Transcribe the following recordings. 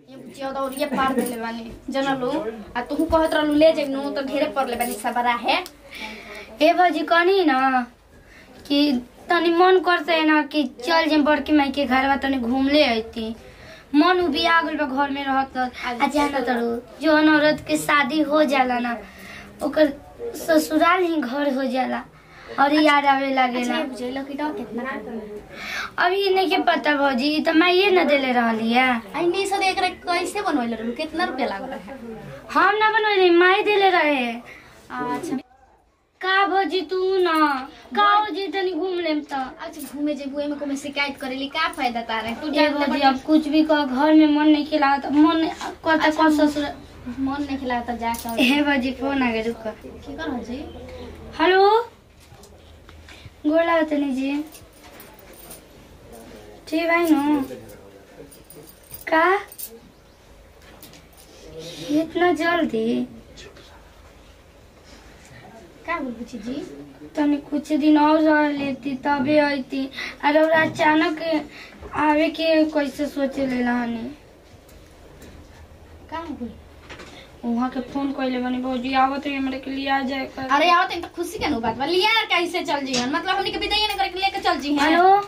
ज्यादा और ये पार देले बानी जनलू आ तू कहत रहलू ले जेनु तो ढेरे पड़ले बानी सबरा है ए भौजी कहनी ना कि तनी मन करते है ना कि चल जे बड़की माई के घर तनी घूम ले अइती मन उबी आ गइल बा घर में रहत आ जाना तरू जौन औरत के शादी हो जाला ना ओकर ससुराल ही घर हो जाला और याद आवे लागेला अच्छा बुझेलो कि डॉ कितना अभी नहीं के पता भौजी ई त माइये न देले रहली है आई नहीं सद एकरा कैसे बनवैले रहलू कितना रुपया लागल है हम ना बनवली माई देले रहे अच्छा का भौजी तू ना का जी तनी घूम लेम त अच्छा घूमे जेबू एमे को शिकायत करेली का फायदा तारे तू ए जान भौजी अब कुछ भी कह घर में मन नहीं खिला त मन करता अच्छा, कौन ससुर मन नहीं खिला तो जा कर हे भौजी फोन आ गए रुक की कर जी हेलो गोर लागत तनी जी ठीक भाई नु का इतना जल्दी का बोल बुची जी तनी कुछ दिन और रह लेती तबे अइती अरे और अचानक आवे के कैसे सोचे लेला हनी का बोल वहाँ के फोन कैले बनी भौजी आवत है हमरे के लिए आ जाए कर अरे आओ तो खुशी के नु बात बा लिया कैसे चल जी मतलब हमनी के विदाई नहीं करे के लेके चल जी हेलो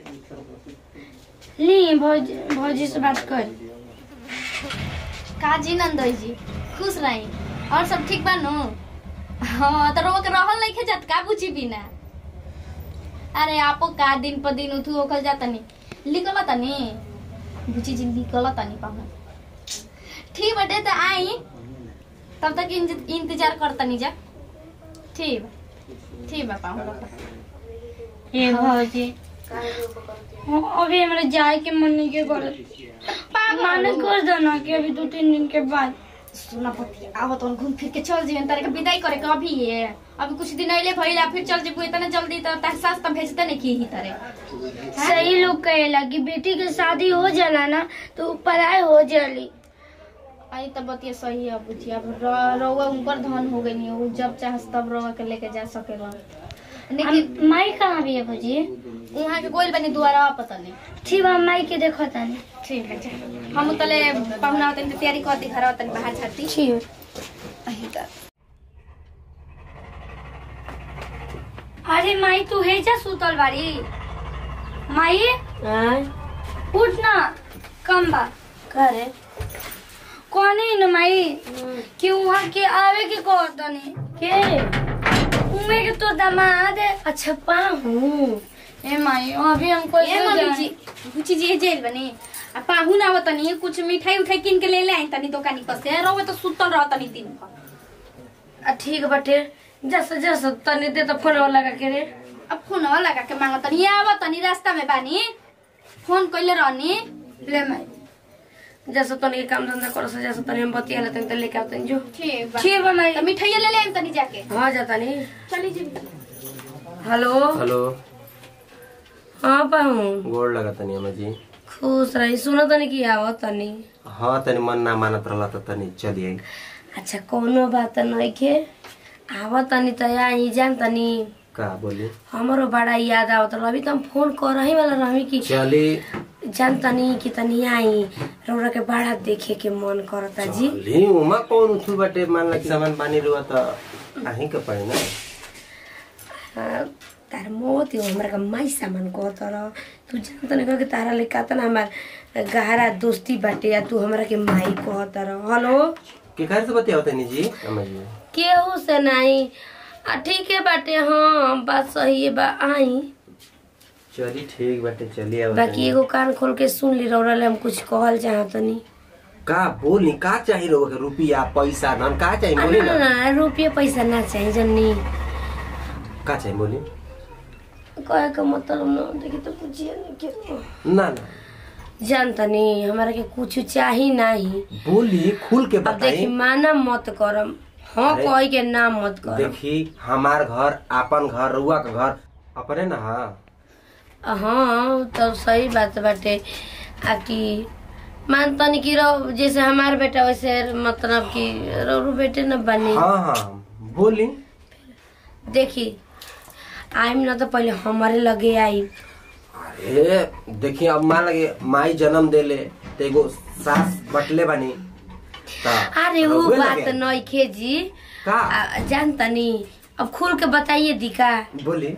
ली भौजी भौजी से बात कर का जी नंदोई जी खुश रही और सब ठीक बा नु हाँ तो रोक रहल नहीं जात का बुची बिना अरे आपो का दिन पर दिन उठू ओखल जाता नहीं लिखल तनी बुची जी लिखल तनी पाहुना ठीक बटे तो आई तब तक इंज- इंतजार कर तनी जा ठीक बा ठीक बा पाहुना ए भौजी हाँ, अभी हमारे जाए के मन नहीं के करत माने कर दो ना कि अभी दो तीन दिन के बाद सुना पति आवत तो घूम फिर के चल जी तारे के विदाई करे के अभी ये अभी कुछ दिन अइले भइला फिर चल जेबू इतना जल्दी तो तार सास तो भेजते नहीं की ही तारे सही लोग कहेला कि बेटी के शादी हो जाला ना तो उ पढ़ाई हो जाली आई तो बतिया सही है बुझी अब र- रउआ उनकर धन हो गई नहीं उ जब चाहस तब रउआ के लेके जा सकेला लेकिन हम- माई कहाँ भी है भौजी वहाँ के गोल बनी दुआरा पता नहीं ठीक बा माई के देखो तानी ठीक है जा हम तले पहुना तनी तैयारी कर दी घर तनी बाहर छाती ठीक अही त अरे माई तू हे जा सुतल बाड़ी माई उठ ना कम बा करे कोनी न माई कि वहाँ के आवे के कह तनी के उमे के तो दामाद है अच्छा पाहू ए माई अभी हमको ए मम्मी जी बुची जी जेल बनी आ पाहुन आवत तनी कुछ मिठाई उठाई किन के ले ले आई तनी दुकानी पर से रउआ तो सुतल रह तनी दिन भर आ ठीक बाटे जस जस तनी दे तो फोन लगा के रे अब फोन लगा के मांगत तनी ये आवत तनी रास्ता में बानी फोन कइले रहनी ले माई जस तनी के काम धंधा करो से जस तनी हम बतिया लेते तो लेके आते जो ठीक बा ठीक बा माई तो मिठाई ले ले आई तनी जाके हाँ जाता नहीं चली जी हेलो हेलो हाँ पाहू गोड़ लगा तनी अम्मा जी खुश रही सुनो तनी की आवो तनी हाँ तनी मन ना मानत रहला त तनी चलिए अच्छा कोनो बात नहीं के आवो तनी तो यहाँ जान तनी का बोली हमारो बड़ा याद आवत रहा अभी तो हम फोन कर ही वाला रही कि चली जान तनी कि तनी आई रौरा के बड़ा देखे के मन करता जी चली उमा कौन उठू बाटे मान ला कि सामान पानी रुआ त आही के पड़ी ना हाँ, तार मोत हो हमरा का माई सामान कहत रह तू जान तनी कह के तारा ले कातना हमार गहरा दोस्ती बाटे या तू हमरा के माई कहत रह हेलो के घर से बतियाओ तनी जी अम्मा जी केहू से नहीं आ ठीक है बाटे हाँ बात सही है बा आई चली ठीक बाटे चली आओ बाकी एगो कान खोल के सुन ली रौरा ले हम कुछ कहल चाहत तनी का बोली का चाहिए लोग के रुपया पैसा धन का चाहिए आ, बोली ना ना ना रुपये पैसा ना चाहिए जन्नी का चाहिए बोली कहे का मतलब ना देखी तो पूछिए नहीं के ना ना जानता नहीं हमारा के कुछ चाही नहीं बोली खुल के अब देखी बताई माना मत करम हाँ अरे, कह के ना मत करम देखी हमार घर आपन घर रुआ का घर अपने ना हाँ हाँ तो सही बात बाटे आ कि मानता नहीं कि रहो जैसे हमार बेटा वैसे मतलब कि रोरू बेटे न बनी हाँ हाँ बोली देखी आइम ना तो पहले हमारे लगे आई ए देखिए अब मान लगे माई जन्म देले तो एगो सास बटले बनी त अरे वो रउए बात लगे। नइखे जी का आ, जान तनी अब खुल के बताइए दिका बोली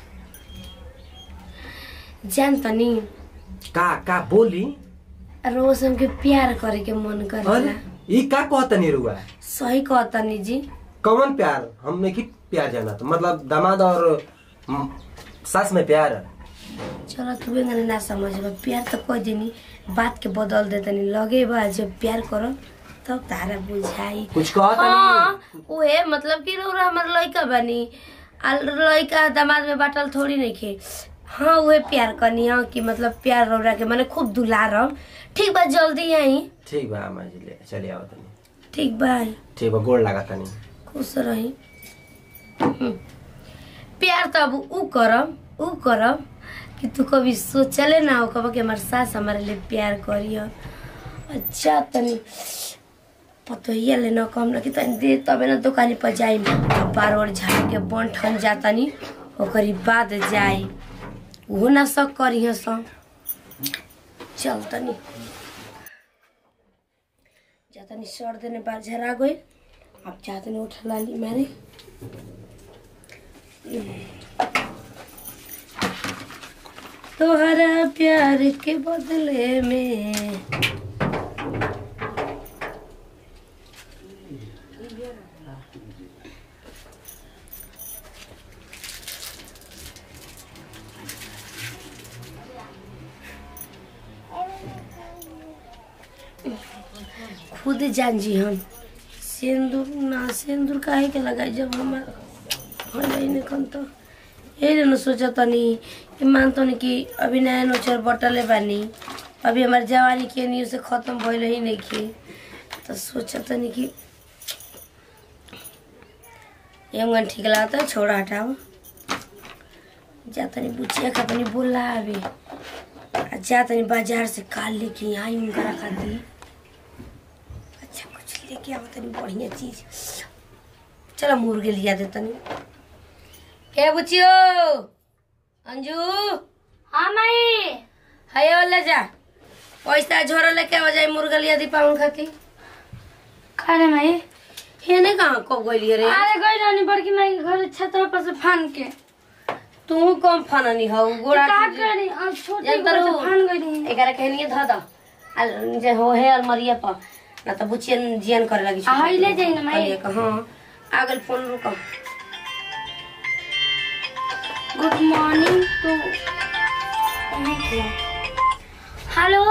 जान तनी का का बोली रोज हमके प्यार करे के मन अरे करेला ई का कहतनी रुआ सही कहतनी जी कौन प्यार हम की प्यार जाना तो मतलब दामाद और म, सास में प्यार चलो तू एंगने ना समझ प्यार तो कोई दिनी बात के बदल दे तनी लगे बा जब प्यार करो तब तारा बुझाई कुछ कहता हाँ उहे मतलब कि रउरा हमर लइका बनी आ लइका दामाद में बाटल थोड़ी नहीं खे हाँ उहे प्यार करनी हाँ कि मतलब प्यार रउरा के मैंने खूब दुलारम ठीक बा जल्दी आई ठीक बा अम्मा जी ले चलिए आओ तनी ठीक बा आई ठीक बा गोड़ लगा तनी खुश रही हम्म। प्यार तो अब ऊ करम ऊ करम कि तू कभी सोचले ना हो कब कि हमार सास हमारे लिए प्यार करियो अच्छा तनी पतोहिया ले न कम न कि तनी दे तबे न दुकानी पर जाई बार और झाड़ के बन ठन जातनी ओकरी बाद जाई उहो ना सब करियो सब चल तनी जातनी सर देने बार झरा गई अब जातनी उठ लाली मारे तोहरा प्यार के बदले में खुद जान जी हम सिंदूर ना सिंदूर काहे के लगाई जब हमार हलाई ने कन तो यही न सोचा तनी कि मान तनी कि अभी नया नोचर बटले बानी अभी हमार जवानी के न्यूज से खत्म भइल ही नहीं की तो सोचा तनी कि एमगन ठीक लागता छोड़ा हटाओ जा तनी बुचिया का तनी बोला अभी आ जा तनी बाजार से काल लेके आई उनका रखा दी अच्छा कुछ लेके आओ तनी बढ़िया चीज चलो मुर्गे लिया दे तनी ए बुचियो अंजू हाँ माई हाय वाला जा पैसा झोरा लेके आ जाए मुर्गा लिया दी पाउन खाती करे माई हे ने कहाँ कब गइली रे अरे गई रहनी बड़की माई के घर छतवा पर से फान के तू कम फननी हौ गोड़ा का के- करी अब छोटे जब घर से तरू- फान गई रही एकरा कहनिए ध द अल जे हो है अलमरिया पर ना तो बुचियन जियन करे लगी आ, हई ले जाई ना माई। कहलिए कि हाँ आगल फोन रुको गुड मॉर्निंग टू हेलो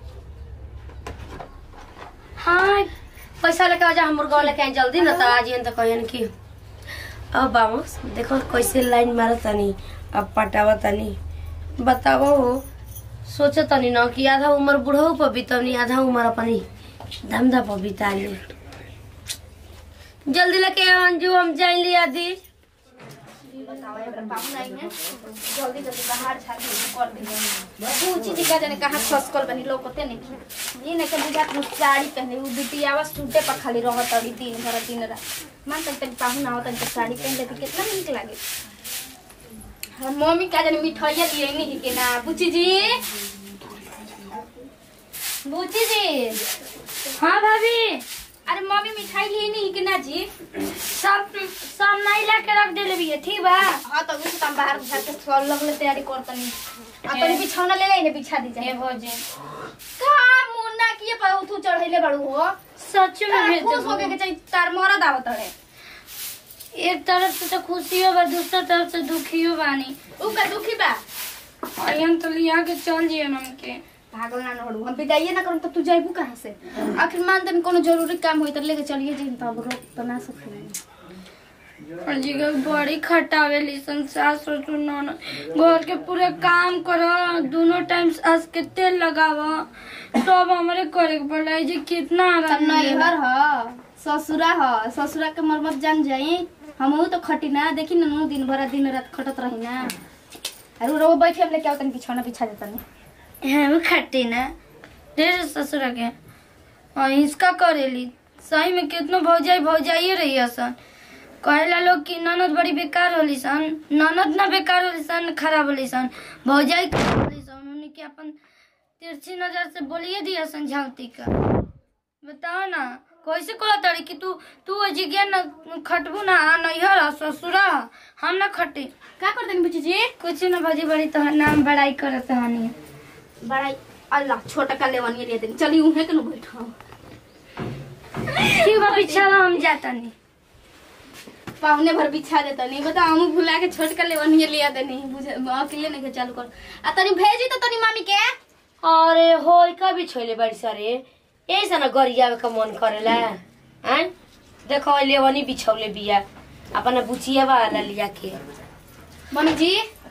हाँ पैसा लेके आ जा हम मुर्गा लेके आई जल्दी ना तो आज तो कहन कि अब बाबूस देखो कैसे लाइन मारा तनी अब पटावा तनी बताओ सोचो तनी ना कि आधा उम्र बुढ़ऊ पर बीतवनी आधा उम्र अपनी धंधा पर बिता ली जल्दी लेके आओ अंजू हम जाइली आदि जल्दी जल्दी बाहर झाड़ कर दी ऊंची दिखा जाने कहाँ खसकल बनी लोकते नहीं ये नहीं के बुझात मुझ साड़ी पहने उ बिटियावा सूटे पर खाली रहत अड़ी दिन भर दिन रात मान तक तक पाहु ना होता तो साड़ी पहन लेती कितना नीक लागे हम मम्मी का जाने मिठाइया लिए नहीं के ना बुची जी बुची जी हाँ भाभी अरे मम्मी मिठाई लिए नहीं के ना जी सब सब नहीं ला के रख देले भी ठीक बा हाँ तो अभी से हम बाहर बुझा के सब लगले तैयारी करतनी आ तनी बिछौना ले ले बिछा दी जाए भोजे का मुन्ना किए पर उठू चढ़ैले बड़ू हो सच में तार भेज खुश होके के चाहिए तार मरद आवत है एक तरफ से तो खुशियों बा दूसरा तरफ से दुखियो बानी उ का दुखी बा और हम तो लिया के चल जिए हमके भागल ना नहड़ू हम बिदाइए ना करूं तो तू जाइबू कहां से आखिर मान तन कोनो जरूरी काम होई त लेके चलिए जी तब रोक तो ना सके और जी के बड़ी खटावे लिसन सास ससुर ननद घर के पूरे काम करो दोनों टाइम सास के तेल लगावा सब हमारे करे के पड़ा जी कितना तब आराम मिलेला। नैहर ह ससुरा ह ससुरा के मरमत जान जाई हमहू तो खटी ना देखी ना नु दिन भर दिन रात खटत रही ना अरे रो बैठे हम लेके आवतन बिछौना बिछा देतन हम खट्टी ना ढेर ससुर के और इसका करेली सही में कितना भौजाई भौजाइए रही असन कहेला लोग कि ननद बड़ी बेकार होली सन ननद ना बेकार होली सन खराब होली सन भौजाई खराब होली सन उन्हीं के अपन तिरछी नजर से बोलिए दिया सन झांकती का बताओ ना कैसे कह तड़ी कि तू तू जिज्ञा न खटबू ना नैहर आ, ससुरा आ, हम ना खटी का कर देनी बुची जी कुछ ना भौजी बड़ी तोहर नाम बड़ाई करत हनी बड़ा अल्लाह छोटा का लेवनी ले देनी चली उहे के नु बैठो ठीक बा बिछावा हम जाता नहीं पावने भर बिछा देता नहीं बता हम भुला के छोट का लेवनी लिया देनी बुझे अकेले नहीं के चालू कर आ तनी भेजी तो तनी मामी के अरे होय का भी छोले बड़ी सारे ऐसा ना गरियावे का मन करेला हैं देखो लेवनी बिछौले बिया अपना बुचिया वाला लिया के मम्मी जी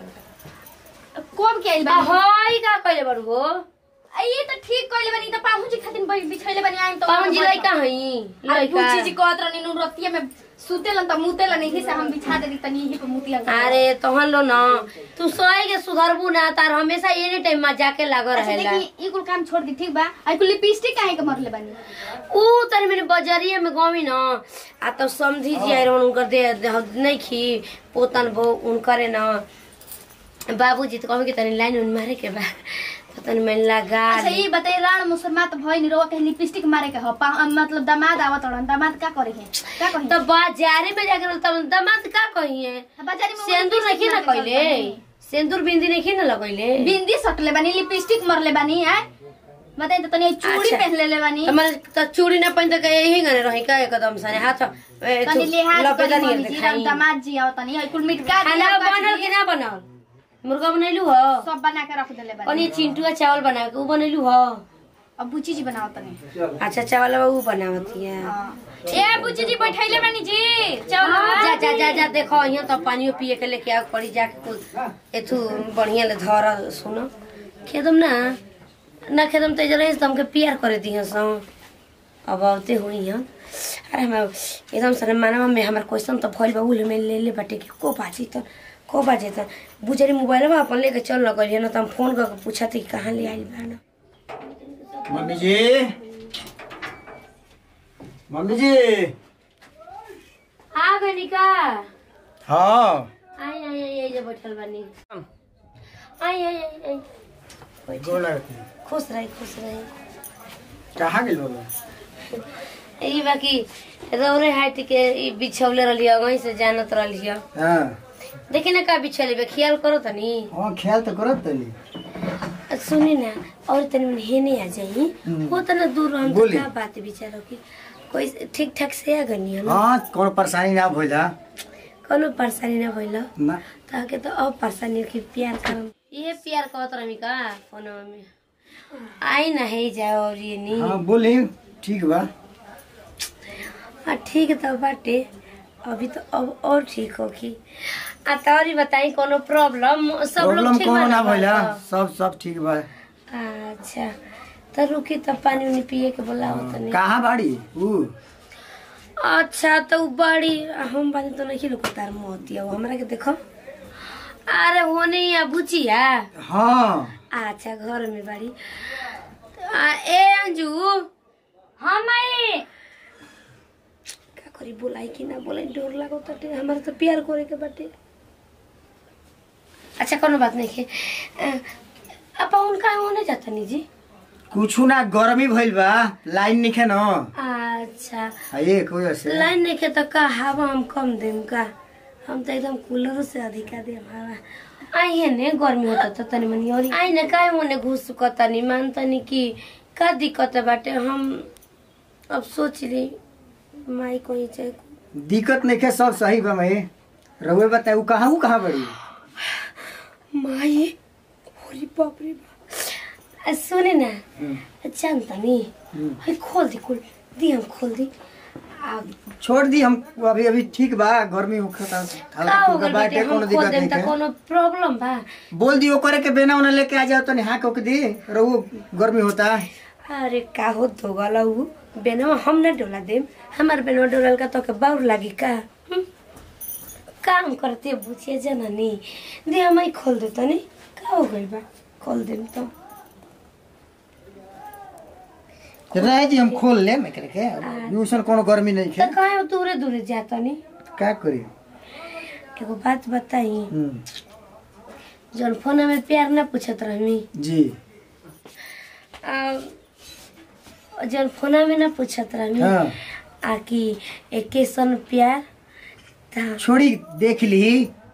कब के आइल आ बा होय का कइले बड़ू हो ये तो ठीक कइले बानी त पाहु जी खातिर बै- बिछैले बानी आइम तो पावन जी लइका हई अरे लइका बुची जी कहत रहनी नु रतिया में सुतेलन त मुतेलन यही से हम बिछा देनी तनी यही पे मुतिया अरे तोहन लो ना तू सोए के सुधरबू ना तार हमेशा एनी टाइम मजा के लागो अच्छा रहेला देखी ई कुल काम छोड़ दी ठीक बा आई कुल लिपस्टिक काहे के मरले बानी ऊ तनी मेरे बजरिया में गमी न आ तो समझी जी आए रहन उनकर दे दे- नहीं खी पोतन बो उनकरे न बाबूजी तो कहे कि तनी लाइन उन मारे के बा तो तनी मैं लगा अच्छा ली। ई बताई राण मुसलमान तो भई नि रोवा के लिपस्टिक मारे के ह पा- मतलब दामाद आवत रहन दामाद का करे है का कही तो बाजारे में जाकर तब दामाद का कहिए बाजारी में सिंदूर लिपस्टिक नहीं ना मारे के कइले चलत सिंदूर बिंदी नहीं ना लगइले बानी। बिंदी सटले बानी लिपस्टिक मरले बानी है बताई तो तनी चूड़ी अच्छा। पहन ले बानी तुम्हारे तो चूड़ी ना पहन तो यही गने रही का एकदम सने हाथ ए, तनी थु- लिहाज लपेटा करी नहीं मम्मी जी दिखाई। दामाद जी आओ तनी आई कुल मिटका खाना दिया बनल कि ना बनल मुर्गा बनैलू हो सब बना के रख देले बानी कनी चिंटुआ चावल बना के ऊ बनैलू हो अब बुची जी बनाओ तनी अच्छा चावल ऊ बनावती है ए बुची जी बैठैले बानी जी चल जा जा जा जा देखो यहाँ तो पानियो पिए के लेके आओ पड़ी जाके कुल एथु बढ़िया ले धर सुनो खेदम ना ना खेदम तो जरा से हमके प्यार करे दी सो अब आवते हुई हैं अरे हम एकदम सर मानवा में हमार क्वेश्चन तो भइल बा उल में ले ले बाटे कि को बाजी तो को बाजे तो बुजरी मोबाइल में अपन लेके चल लगल है ना तो हम फोन करके पूछा कि कहाँ ले आइल बा ना मम्मी जी मम्मी जी आ गई का हाँ आई आई आई आई जे बैठल बानी आई आई आई आई बैठ। गोला खुश रही खुश रही कहाँ गेल बाबा ई बाकी रौरे हाथ के ई बिछौले रहलिय वहीं से जानत रहलिय हाँ देखी ना का बिछौले बे ख्याल करो तनी हाँ ख्याल तो करत तली सुनी ना और तनी मन हेने आ जाई वो तना दूर हम तो बोली। का बात बिचारो की कोई ठीक ठाक से आ गनी ना हाँ कोनो परेशानी ना भइला कोनो परेशानी ना भइल ना ताके तो अब परेशानी की प्यार करम ये प्यार कहत रही का फोन में आई ना है जाओ और ये नी हाँ बोली ठीक बा हाँ ठीक तो बाटे अभी तो अब और ठीक होगी आ तोरी बताई कोनो प्रॉब्लम सब लोग प्रॉब्लम ठीक कोनो बा ना ना भइला घर सब सब ठीक बा पर? अच्छा तो रुकी तो पानी उनी पिए के बोलाओ तनी कहाँ बाड़ी ऊ अच्छा तो उ बड़ी हम बानी तो नहीं रुको तार मोतिया वो हमरा के देखो अरे होने या बुचिया हाँ अच्छा घर में बाड़ी आ, ए अंजू हाँ माई का करी बोलाई कि ना बोलाई डर लागो ताटे हमारे तो प्यार करे के बाटे अच्छा कोनो बात नहीं है अब उनका होने जाता नहीं जी कुछ ना गर्मी भइल बा लाइन निखे न अच्छा आ ये कोई से लाइन नहीं के तो का हवा हम कम देम का हम तो एकदम कूलर से अधिका देम हवा आई है ने गर्मी होता तो तनी मनी और आई ने काहे मोने घुस तनी मान तनी कि का दिक्कत बाटे हम अब सोच ली माई कोई चाहे दिक्कत नहीं सब सही बा मैं रहुए बताए ऊ कहाँ ऊ कहाँ बड़ी माई होरी बाप रे बाप। आ, सुने ना जानता नी है खोल दी खोल दी हम खोल दी आ छोड़ दी हम अभी अभी ठीक बा गर्मी होखता का हल्का हो फुल्का गइल बाटे बाटे कोनो हम खोल दिक्कत देम नहीं त है कोनो प्रॉब्लम बा बोल दियो करे के बेना उन्हें लेके आ जाओ तो हाँ कोक दी रहू गर्मी होता अरे का हो तो गला उ बेनवा हम ना डोला देम हमार बेनवा डोलल का तो के बाउर लागी का हम्म? काम करते बुझिए जननी दे हमाई खोल दे तनी का हो गइल बा खोल देम तो रह जी हम खोल ले मैं करे के ट्यूशन कोनो गर्मी नहीं त है कहाँ दूरे दूरे जाता नी का करी एगो बात बताई हम्म, जौन फोन में प्यार ना पूछत रहमी जी आ, जौन फोन में ना पूछत रहमी हाँ आ कि एके सन प्यार ता छोड़ी देख ली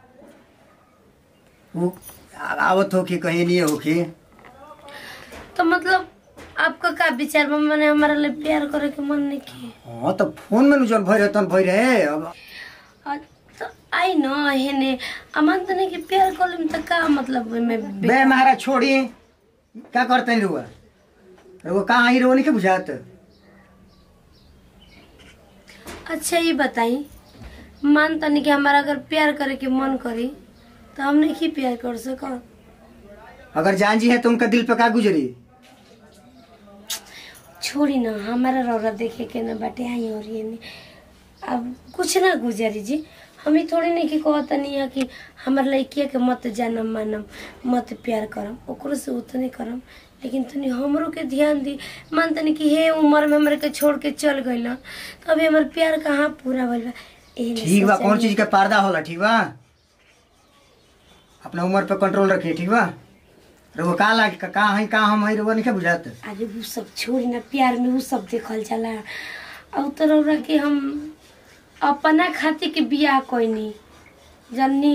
वो आ- आवत हो कि कहीं नहीं हो कि तो मतलब आपका का विचार बा मैंने हमारा लिए प्यार करे के मन नहीं किए हाँ तो फोन में नु जौन भई रहे तन भई रहे अब आ, तो आई न हेने अमन तो नहीं कि प्यार कर लेम तो का मतलब में बे महाराज छोड़ी क्या करते हैं रुआ रुआ कहाँ आई रुआ नहीं के बुझात अच्छा ये बताई मान तनी कि हमारा अगर प्यार करे के मन करी तो हम नहीं प्यार कर सक अगर जान जी है तो उनका दिल पे का गुजरी छोड़ी ना हमारा रौरा देखे के ना बाटे आई और ये नहीं अब कुछ ना गुजरी जी हम ही थोड़ी नहीं कि कहता नहीं है कि हमार लड़किया के मत जानम मानम मत प्यार करम ओकरो से उतने करम लेकिन तनी हमरो के ध्यान दी मान तनी कि हे उम्र में हमरा के छोड़ के चल गइल तो अभी हमार प्यार कहाँ पूरा भइल बा एही ले ठीक बा सोचा कौन नहीं। चीज का पर्दा होला ठीक बा अपना उम्र पे कंट्रोल रखिए ठीक बा रुआ का लाग का कहाँ है कहाँ हम है रुआ नहीं के बुझात अरे वो सब छोड़ी ना प्यार में वो सब देखल जाला अब तो रौरा के हम अपना खातिर के बियाह कोइनी जन्नी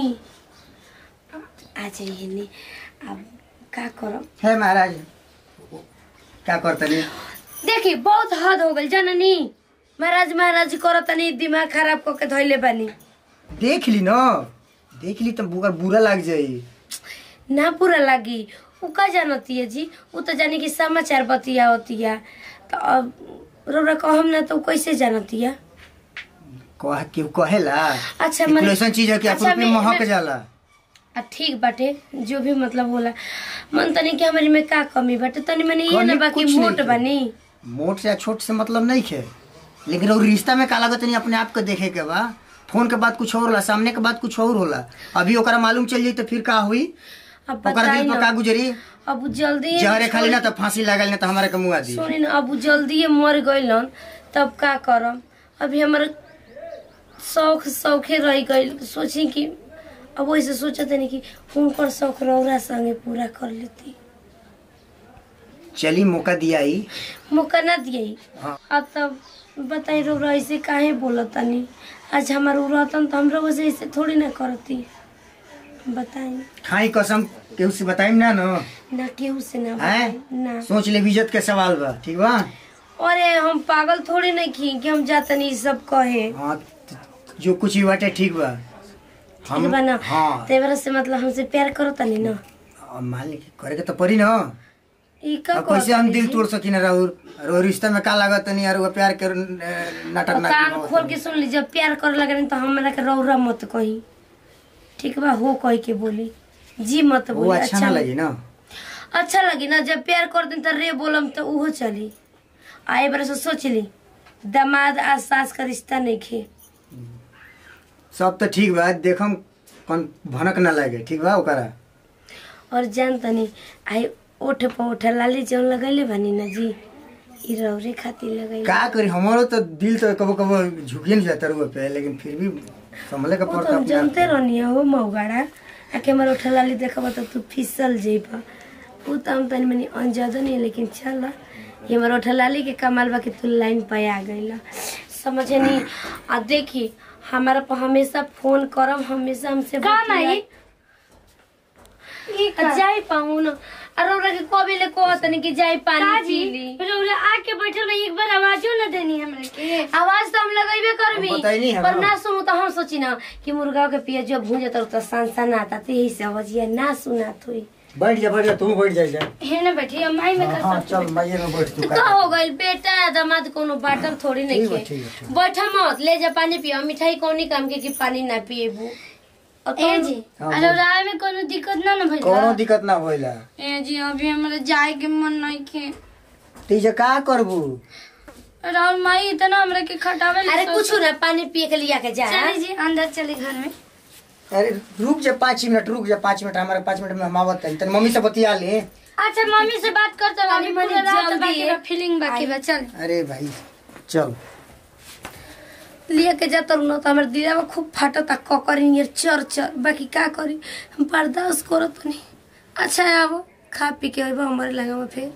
आ जाइए नी अब का करब है महाराज क्या करते नहीं देखी बहुत हद हो गई जननी महाराज महाराज करत तनी दिमाग खराब करके धैले बानी देख ली ना देख ली तो बुरा बुरा लग जाई ना पूरा लागी उ का जानती है जी उ तो जानी कि समाचार बतिया होतिया तो अब रौरा कहम ना तो उ कैसे जानती है कह केहू कहेला अच्छा, कि मने- कुल ऐसन चीज है कि अच्छा, अपन पे मैं- महक मैं- जाला आ ठीक बाटे जो भी मतलब होला मन तनी कि हमारी में का कमी बाटे तनी मने ये कमी ना बाकी कुछ नहीं मोट है। बानी मोट से या छोट से मतलब नहीं है लेकिन वो रिश्ता में का लागत नहीं अपने आप को देखे के बा फोन के बाद कुछ और होला सामने के बाद कुछ और होला अभी ओकरा मालूम चल जाई तो फिर का हुई अब ओकरा बताई दिल पर का ना गुजरी अब उ जल्दी जहरे खाली ना तो फांसी लागल ना तो हमारे के मुआ दी सुनी ना अब उ जल्दी मर गइलन तब का करम अभी हमार शौक शौखे रह गइल सोची कि अब वैसे सोचत नहीं कि उनकर शौक रौरा संगे पूरा कर लेती चली मौका दिया ही मौका ना दिए हाँ। अब तब बताई रौरा ऐसे काहे बोलत तनी आज हमार उ रहतन तो हम लोग ऐसे थोड़ी ना करती बताई खाई कसम केहू से बताई ना ना ना केहू से ना हैं? बताई ना सोच ले इज्जत के सवाल बा ठीक बा अरे हम पागल थोड़ी नहीं की कि हम जातनी ई सब कहे हाँ त- जो कुछ भी बाटे ठीक बा ठीक बा ना हाँ तेवरा से मतलब हमसे प्यार करो तनी ना अब मान ली करे के तो पड़ी ना ई का अब कैसे हम कहत दिल तनी तोड़ सकी ना और और रिश्ता में का लागत नहीं और वो प्यार के न- नाटक जी? ना कान खोल के सुन ली जब प्यार करे लगे तो हमरा के रौरा मत कही ठीक बा हो कह के बोली जी मत वो बोली अच्छा ना लगी ना अच्छा लगी ना जब प्यार कर दिन तो रे बोलम तो उहो चली आए बार से सोच ली दामाद आ सास का रिश्ता नहीं खे सब तो ठीक बा देखम कौन भनक ना लगे ठीक बा ओकरा और जान तनी आई ओठ पर ओठ लाली जौन लगैले बनी ना जी ई रौरे खातिर लगैले का करी हमारो तो दिल तो कबो कबो झुकिए नहीं जाता रुआ पे लेकिन फिर भी संभले का वो तो पड़ता हम अपने जानते आप के। रहनी हो मौगाड़ा आके हमारे ओठ लाली देखबा तो तू फिसल जेबा वो तो हम तनी मनी अंजादो नहीं लेकिन चल ये हमारे ओठ लाली के कमाल बा कि तू लाइन पे आ गईला समझे नहीं आ देखी हमारा पर हमेशा फोन करब हमेशा हमसे का माई? आ जाई पाऊँ न अरे ओकरा के कबे ले कहत नहीं कि जाई पानी काजी पी ली रौरा आके बैठल रही एक बार आवाजो न देनी हमरा के आवाज तो हम लगेबे करबी हम बताई नहीं है पर ना। ना सुनू तो हम सोची ना कि मुर्गा के पिया जो भूंजे तो तो सन आता तो यही से आवाजिया ना सुना थोई बैठ जा बैठ जा तू बैठ जा जा हे न बैठी अब माई में हाँ, कर हाँ चल माइये में बैठ तू का हो गइल बेटा दामाद कोनो बाटल थोड़ी नहीं ठीक बा, खे ठीक बा, ठीक बैठा मत ले जा पानी पियो मिठाई कौनी काम के कि पानी ना पिएबू और ए तुम- जी हाँ, अरे रौरा में कोनो दिक्कत ना न भइल कोनो दिक्कत ना होइला ए जी अभी हमरा जाए के मन नहीं खे तीजे का करबू राहुल माई इतना हमरा के खटावे ले अरे सोच- कुछ ना पानी पिए के लिया के जा चली जी अंदर चली घर में अरे रुक जा पाँच मिनट रुक जा पाँच मिनट हमारे पाँच मिनट में हम आवत है तनी मम्मी से बतिया ले अच्छा मम्मी से बात करते हो अभी तनी मनी पूरा रात जल्दी बाकी है। बा फीलिंग बाकी बा चल अरे भाई चल लिया के जाता रहूँ ना तो हमारे दिलवा खूब फाटता ककर नियर चर चर बाकी का करी हम बर्दाश्त करो तो नहीं अच्छा है अब खा पी के अबा हमारे लगा में फिर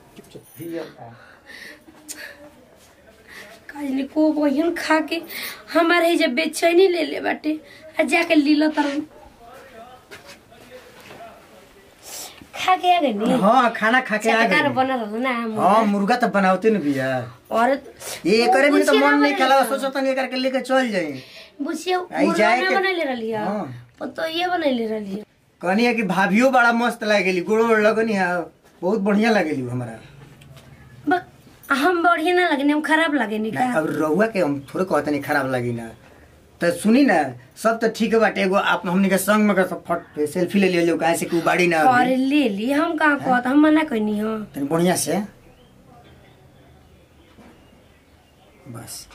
काजनी को बहन खा के हमारे ही जब बेचैनी ले ले बाटे आ जाके लीला तरह खा के आ गई नी हाँ खाना खा के आ चटकार गई बना रहो ना हम हाँ मुर्गा तो बनावते न भैया और ये करे में तो बुझिया मन ना नहीं खेला सोचो तनी करके लेके चल जाई बुझिए आई मुर्गा जाए ना के- बना ले रही है हाँ। तो ये बना ले रही है कहनी है कि भाभियो बड़ा मस्त लागेली गोड़ो ओड़ लगनी है बहुत बढ़िया लागेली हमारा बक हम बढ़िया ना लगने हम खराब लगे नहीं ना, का अब रहुआ के हम थोड़े कहते नहीं खराब लगी ना तो सुनी ना सब तो ठीक बाटे एगो आप हमनी के संग में का सब फट सेल्फी ले लियो काहे से कि उ बाड़ी ना और अभी। ले ली हम कहाँ कहत हम मना कहनी हो तनी बढ़िया से बस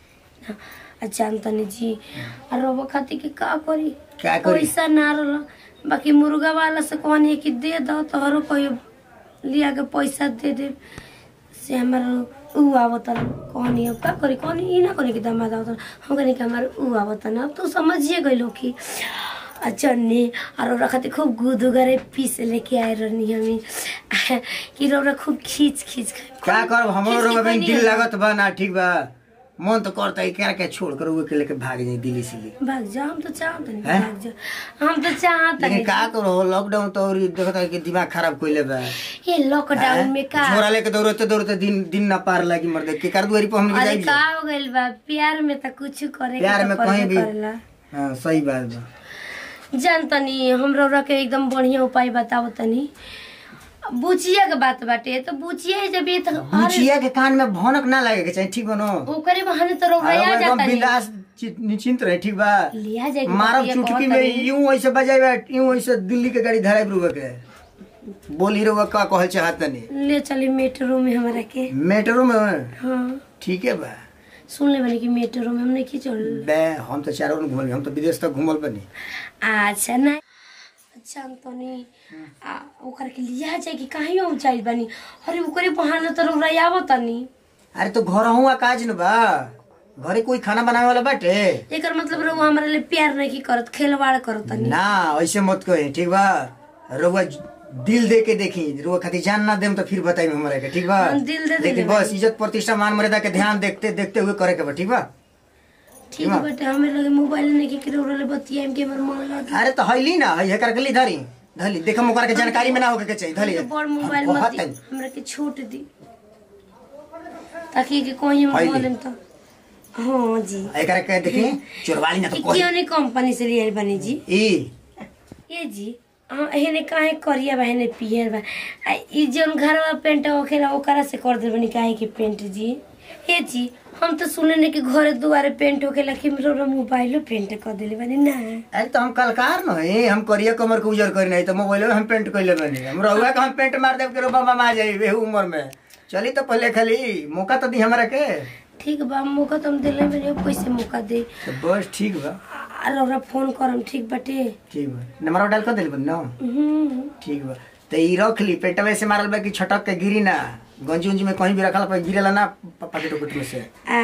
जानतनी जी और रोबो खाती के का करी क्या करी पैसा ना रहा बाकी मुर्गा वाला से कहनी कि दे दो तो हरो कोई लिया के पैसा दे दे से हमार ऊ आवत कहनी अब का करी कहनी ई ना करी कि दामाद आवत हम कहनी कि हमार ऊ आवत ना अब तो समझिए गइलो कि आ चन्नी और ओकरा खातिर खूब गुदू गरे पीस लेके आए रहनी हमी कि रौरा खूब खींच खींच खाए क्या करब हमरो खींच के रोग कहनी दिल हम। लागत बा ना ठीक बा मन तो करता है क्या क्या छोड़ कर उहे के लेके भाग जाई दिल्ली से भाग जा हम तो चाहत नहीं हैं? भाग जा हम तो चाहत लेकिन नहीं का करो लॉकडाउन तो और देखता है कि दिमाग खराब कोइले बा ये लॉकडाउन में का छोरा लेके दौड़ते दौड़ते दिन दिन ना पार लगी मर दे के कर दुआरी पर हमने अरे जाई का हो गइल बा प्यार में तो कुछ करे प्यार के में तो कहीं करबे भी करेला हाँ सही बात बा जान तनी हम रौरा के एकदम बढ़िया उपाय बताओ तनी बुचिया के बात बाटे तो बुचिया जब ये तो अरे बुचिया के कान में भनक ना लगे के चाहिए ठीक बनो ओकरे बहाने तो रौरा आ एकदम जाता नहीं बिंदास चि- निश्चिंत रहे ठीक बा लिया जाए मारब चुटकी में यूं ऐसे बजाए यूं ऐसे दिल्ली के गाड़ी धराई रुआ के बोली रुआ का कहल चाहत नहीं ले चली मेट्रो में हमारा के मेट्रो में हाँ ठीक है बा सुन ले बनी कि मेट्रो में हमने की चल बे हम तो चारों ओर घूमल हम तो विदेश तक घूमल बनी अच्छा ना अच्छा तनी आ ओकर के लिया जाए कि कहीं ऊंचाई बनी अरे ओकरे बहाने तो रौरा आवो तनी अरे तो घर हुआ काज न बा घरे कोई खाना बनावे वाला बाटे एकर मतलब रउआ हमरा ले प्यार नहीं की करत खेलवाड़ करत तनी ना ऐसे मत कही ठीक बा रउआ दिल दे के देखी रुआ खातिर जान ना देम तो फिर बताई हमरा के ठीक बा हम दिल दे देले लेकिन बस इज्जत प्रतिष्ठा मान मर्यादा के ध्यान देखते देखते हुए करे के बा ठीक बा ठीक है बेटा हमें लगे मोबाइल नहीं की करे रउरा ले बतियाम के हमर मन लगे अरे तो हईली ना हई कर गली धरी धली देखो मुकर के जानकारी में ना होके के चाहिए धली तो बड़ मोबाइल हम मत बहुत दी टाइम- हमरा के छूट दी ताकि कि कहीं हम हाइली। बोलेम तो हाँ जी एकर के देखी चोरवाली ना तो कि कोई क्यों नहीं कंपनी से लिए बनी जी ई ये जी हाँ हेने काहे करिया बा हेने पियर बा आ ई जौन घरवा पेंट होखेला ओकरा से कर दे बनी काहे के पेंट जी ये जी हम तो सुने ने कि घरे दुआरे पेंट होखेला कि मेरो मोबाइलो पेंट कर देले बनी ना अरे तो हम कलकार न है हम करिया कमर के उजर करी नहीं तो मोबाइल में हम पेंट कइले बनी हम रहुआ के हम पेंट मार देब के रो बाबा मा जाई बेहू उम्र में चली तो पहले खाली मौका तो दी हमरा के ठीक बा मौका तुम दिले बनी अब कैसे मौका दे तो बस ठीक बा और हमरा फोन करम ठीक बाटे ठीक बा नंबर डाल कर दिल बनी ना हम्म ठीक बा तो ई रख ली पेटवे से मारल बा कि छटक के गिरी ना गंजी उंजी में कहीं भी रखल पर गिरेला ना प- पकेट उकेट में से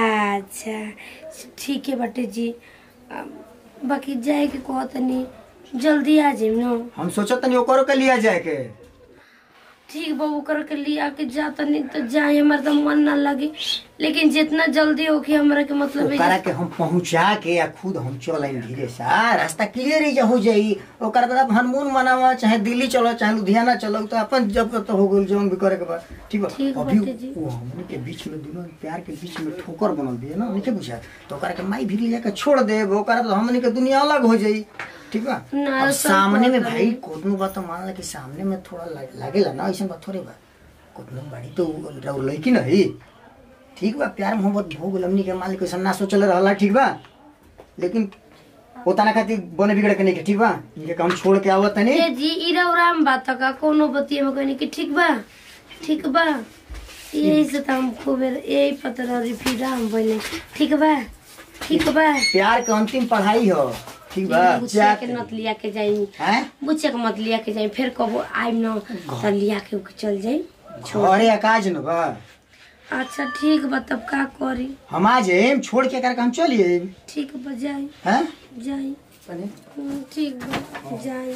अच्छा ठीक है बाटे जी आ, बाकी जाए के कहतनी जल्दी आ जाइम ना हम सोचत तनी ओकरो के लिया जाए के ठीक बा ओकर के लिए आके जाता नहीं तो जाए हमारा तो मन ना लगे लेकिन जितना जल्दी होके हमरा के मतलब है ओकरा के हम पहुंचा के या खुद हम चल आई धीरे से आ रास्ता क्लियर ही हो जाई ओकर बाद आप हनमून मनावा चाहे दिल्ली चलो चाहे लुधियाना चलो तो अपन जब तो हो गइल जौन भी करे के बाद ठीक बा ठीक अभी बाटे जी। वो हमने के बीच में दोनों प्यार के बीच में ठोकर बनल भी है ना नहीं बुझा तो ओकरा के माई भी ले जाके छोड़ दे ओकरा तो हमने के दुनिया अलग हो जाई ठीक बा ना, अब सब सामने में बात भाई कोतनु बात तो मान ला कि सामने में थोड़ा लाग- लागेला ना ऐसा बात थोड़े बा कोतनु बाड़ी तो रउ लड़की ना ही ठीक बा प्यार मोहब्बत हो गइल हमनी के मालिक ऐसा ना सोचल रहला ठीक बा लेकिन पोताना खातिर बने बिगड़ के नहीं के ठीक बा इनके काम छोड़ के आवत तनी ये जी इरा उराम बात का कोनो बतिया में कहनी कि ठीक बा ठीक बा यही से तो हम खूब यही पत्र और फिर हम बोले ठीक बा ठीक बा प्यार के अंतिम पढ़ाई हो ठीक बा बुचिया के नत लिया के जाई हैं बुचिया के मत लिया के जाई फिर कबो आइम न त लिया के उके चल जाई घरे अकाज न बा अच्छा ठीक बा तब का करी हम आ जाए छोड़ के करके हम चलिए ठीक बा जाई हैं जाई तनी हम्म, ठीक बा जाई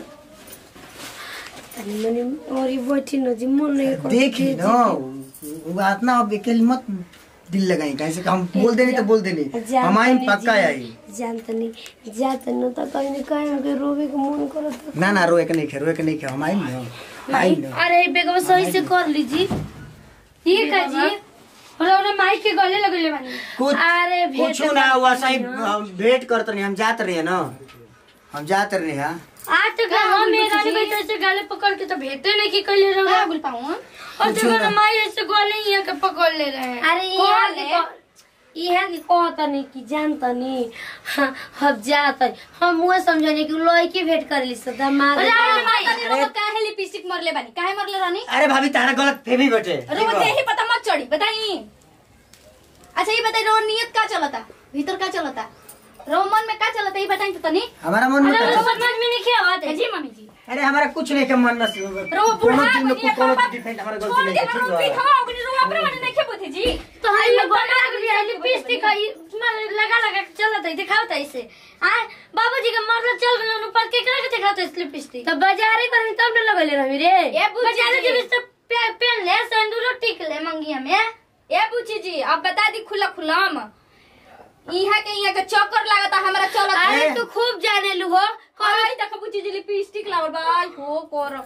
तनी मनी और ये बैठी न जी मन नहीं कर देख ली ना वो बात ना अब अकेले मत दिल लगाई कैसे कि हम बोल देनी तो बोल देनी हम आई पक्का आई जान तनी जा तनी त कहीं न कहीं हमके रोवे के मन करत ना ना रोए के नहीं खे रोए के नहीं खे हम आई ना आई ना अरे बेगवा सही से कर लीजी ठीक है जी बोलो ना माइक के गले लगले बानी कुछ अरे भेट कुछ ना हुआ सही हम वेट करते नहीं हम जाते रहे ना हम जाते रहे हाँ आज तक हम मेरा नहीं बैठे से गले पकड़ के तो भेटे नहीं की कइले रहो बोल पाऊँ और देखो ना माई ऐसे गले ही के पकड़ ले रहे हैं अरे यहाँ के यहाँ के कहतनी कि जानतनी हम जात हम मुँह समझने कि लड़की भेंट कर ली सब मार काहे लिपस्टिक मरले बानी काहे मरले रानी अरे भाभी तारा गलत फेमी बटे रो यही पता मत चढ़ी बताई अच्छा ये बताई रो नियत का चलता भीतर का चलता रो मन में का चलता ये बताई तो तनी हमारा मन में अरे तो- समझ में नहीं क्या बात है जी मम्मी जी अरे हमारा कुछ नहीं के मन में रो बुढ़ा कोनो चीज में बनिया कोनो पापा डिफेंड हमारा छोड़ गलती दे नहीं है रो ठीक पी बा हवा अपने रो अपने मन नहीं खे बुझे जी तो हम लोग बना के लिपस्टिक है लगा लगा के चलत है दिखावत है इसे आ बाबूजी के मरला चल गए ऊपर के करा के दिखावत है लिपस्टिक तब बाजारे कर तब न लगले रही रे ए बुच्ची बजाने जी जब सब पेन ले सिंदूर टिक ले मंगिया में ए बुच्ची जी अब बता दी खुला खुलाम इहा के इहा के चक्कर लागता हमरा चलत अरे तू खूब जाने लू हो आई तक बुच्ची जी लिपस्टिक लावल बा आई हो कर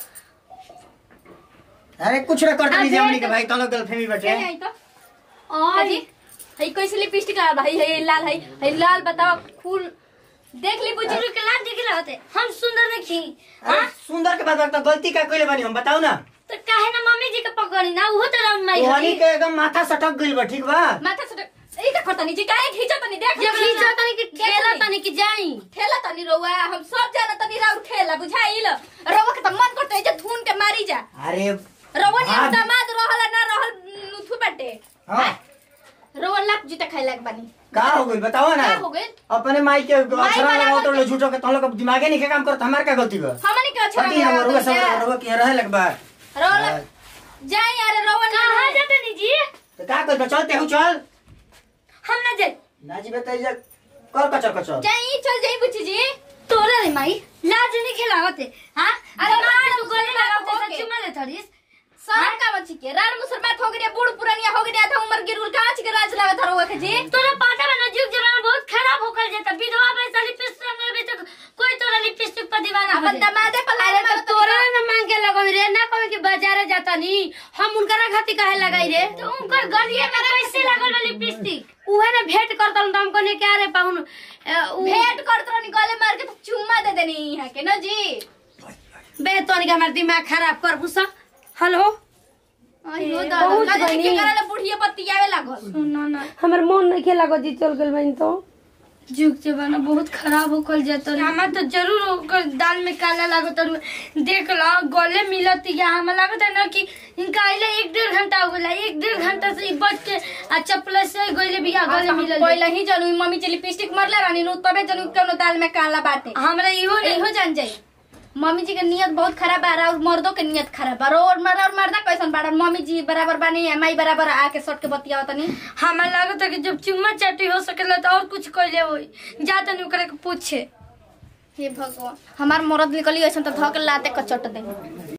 अरे कुछ ना करते नहीं हमनी के भाई तनो गलत फेमी बटे आई तो अजी हई कैसे लिपस्टिक लावल भाई हई लाल हई हई लाल बताओ फूल देख ली बुच्ची बुजुर्ग के लाल दिख रहे होते हम सुंदर नहीं अरे सुंदर के बाद तो गलती का कइले बानी हम बताओ ना तो काहे ना मम्मी जी के पकड़ी ना वो तो राउंड माई तोहनी हरी के एकदम माथा सटक गइल बा ठीक बा माथा से ई का करतनी जी काहे खींचा तनी देख जब खींचा तनी कि खेला तनी कि जाई ठेला तनी रोवा हम सब जाना तनी राउर ठेला बुझाइल रोवा के त मन करते जे धुन के मारी जा अरे रोवा ने हाँ। दामाद रहल ना रहल नुथु बाटे हाँ रोवा लाप जीता खाइ लाग बानी का हो गइल बताओ ना का हो गइल अपने माई के अक्षरा वाला लगाओ तो के- झूठो के तुम लोग दिमागे नहीं के काम करत हमार का गलती बा हमनी के अच्छा छठी हम रुआ सब रुआ के रहे लगबा रोवा जाई यार रोवा ना कहाँ जाते नी जी तो का कर चलते हूं चल हम ना जाए ना जी बताई जा कर कचर कचर जाई चल जाई बुच्ची जी तोरा रे माई लाज नहीं खिलावते हाँ अरे अरे माँ माँ, तू गले मुसलमान लगावते होके। सच्ची में ले थोड़ी शरम का बच्ची के रान मुसलमान हो गया बूढ़ पुरानिया हो गया था उम्र गिरुल कांच के राज लावे था रोवा के जी तोरा पाता में ना जुग जमाना बहुत खराब होकर जाता विधवा पैसा लिपस्टिक में भी तो कोई तोरा लिपस्टिक पर दीवाना हो अपन जाए दमादे पर अरे लारे तो तोरा न मांग के लगो रे ना कहे कि बाजारे जाता नी हम उनकरा खातिर काहे लगाई रे तो उनकर गलिया में कैसे लागल बा लिपस्टिक उहे ना भेंट करतल त हम कहने क्या रे पाहुन भेंट करत रहनी गले मार के तो चुम्मा दे देनी यहाँ के ना जी बे तोनी के हमर दिमाग खराब कर बुसा हेलो अयो बहुत दादा ना बनी। के कराले बुढ़िया पतियावे लागल सुनो ना हमर मन नहीं खेला गो जी चल गेल बहन तो जुग जमाना बहुत खराब होकर जाता हमार तो जरूर होकर दाल में काला लागत और देख लो गले मिलत या हमें लागत है ना कि इनका आइले एक डेढ़ घंटा हो गया एक डेढ़ घंटा से ई बच के आ चप्पल से गले भी आ गले मिलल पहले ही जानू मम्मी चली लिपस्टिक मरले रानी नु तबे जानू कोनो दाल में काला बाटे हमरा इहो नहीं एहो जान जाई मम्मी जी के नियत बहुत खराब बा और मर्दों के नियत खराब बा और मर्द और मर्दा कैसन बाड़न मम्मी जी बराबर बानी है माई बराबर आके सट के बतियाव तनी हमें लागत है कि जब चुम्मा चाटी हो सकेला तो और कुछ कैले होई जाता नहीं ओकरा के पूछे हे भगवान हमार मरद निकली ऐसन तो धक लाते कचट दे